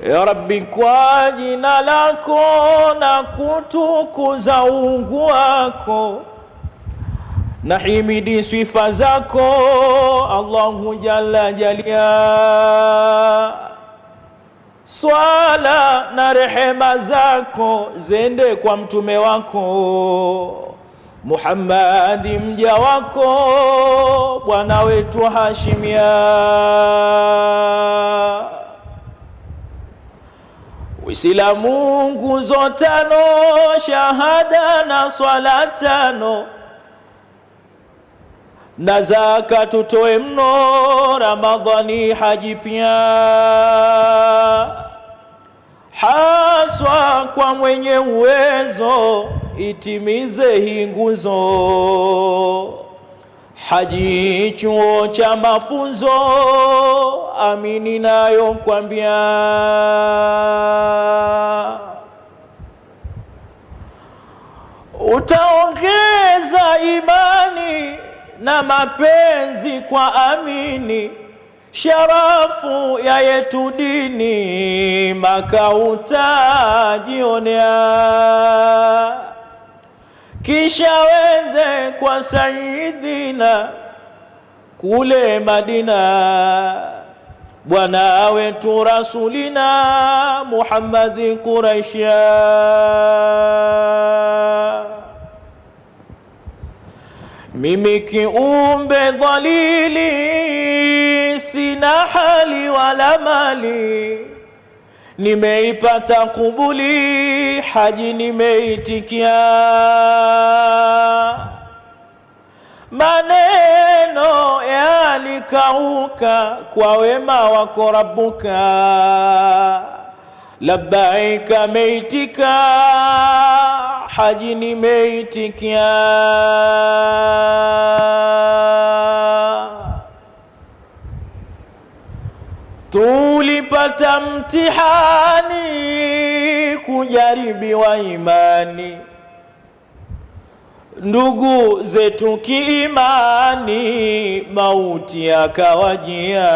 Ya Rabbi, kwa jina lako na kutukuza uungu wako na himidi sifa zako Allahu jalla jalia, swala na rehema zako zende kwa mtume wako Muhammadi mja wako bwana wetu Hashimia. Uislamu nguzo tano, shahada na swala tano, na zaka tutoe mno, Ramadhani haji pia, haswa kwa mwenye uwezo itimize hii nguzo. Haji chuo cha mafunzo, amini nayo kwambia utaongeza imani na mapenzi kwa amini, sharafu ya yetu dini, Maka utajionea, kisha wende kwa Sayidina kule Madina, bwana wetu Rasulina Muhammadi Quraisha mimi kiumbe dhalili, sina hali wala mali, nimeipata kubuli, haji nimeitikia, maneno yalikauka kwa wema wako Rabbuka, labbaika meitika, haji nimeitikia. Tulipata mtihani kujaribiwa imani, ndugu zetu kiimani, mauti yakawajia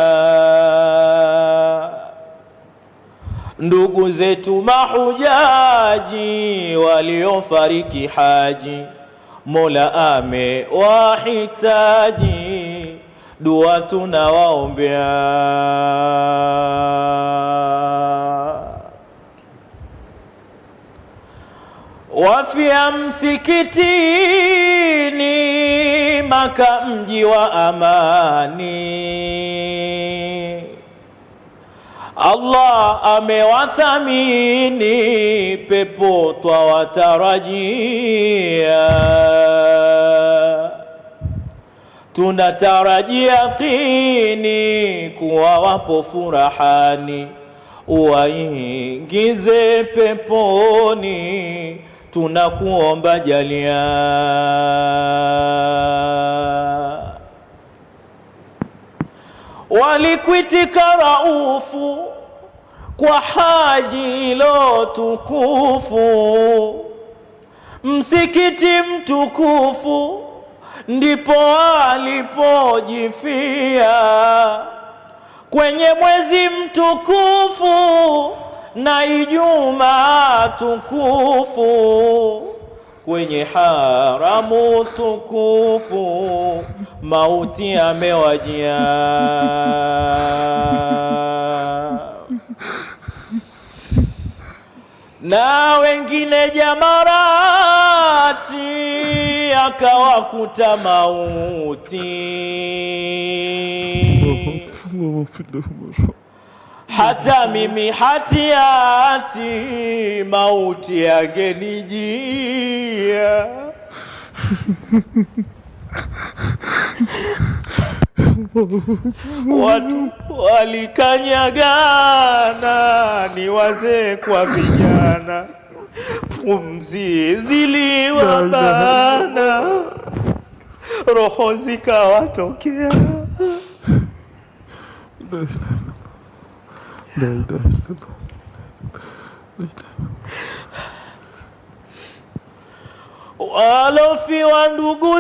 ndugu zetu mahujaji waliofariki haji, Mola amewahitaji, dua tunawaombea. Wafia msikitini, Maka mji wa amani Allah amewathamini, pepo twawatarajia, tunatarajia yaqini kuwa wapo furahani, uwaingize peponi, tunakuomba jalia. Walikwitika raufu kwa haji ilo tukufu, msikiti mtukufu ndipo alipojifia kwenye mwezi mtukufu na Ijumaa tukufu kwenye haramu tukufu mauti amewajia. na wengine jamarati akawakuta mauti hata mimi hatiati mauti yagenijia watu walikanyagana, ni wazee kwa vijana, pumzi ziliwabana, roho zikawatokea. walofiwa ndugu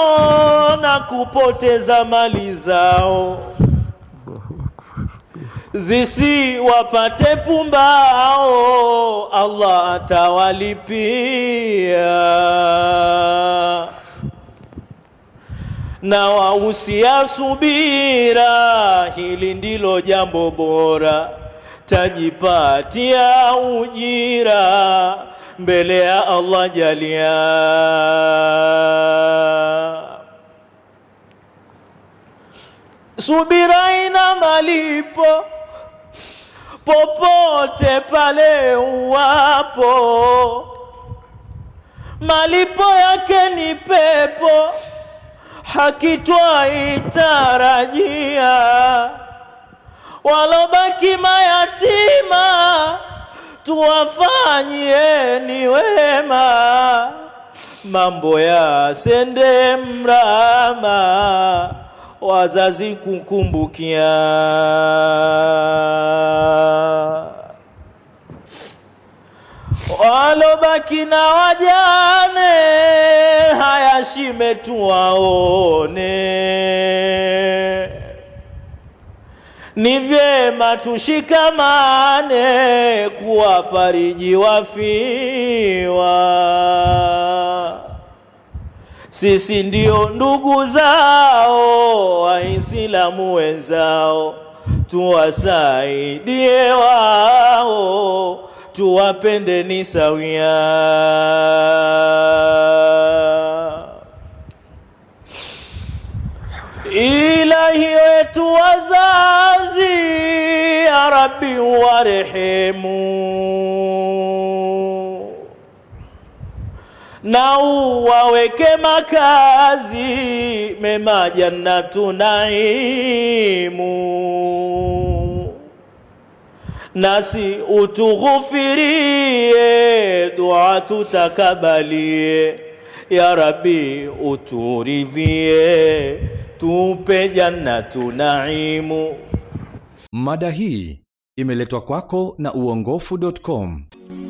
zao na kupoteza mali zao zisiwapate pumbao, Allah atawalipia na wahusia subira, hili ndilo jambo bora, tajipatia ujira mbele ya Allah jalia. Subira ina malipo popote pale uwapo, malipo yake ni pepo hakitwaitarajia, walobaki mayatima tuwafanyieni wema, mambo ya sende mrama, wazazi kukumbukia. walobaki na wajane, haya shime tuwaone. Ni vyema tushikamane kuwafariji wafiwa. Sisi ndio ndugu zao, Waislamu wenzao, tuwasaidie wao tuwapende ni sawia. Ilahi wetu wazazi, ya Rabbi warehemu, na uwaweke makazi mema jannatu naimu nasi utughufirie, dua tutakabalie, ya Rabbi uturidhie, tupe jannatu naimu. Mada hii imeletwa kwako na uongofu.com.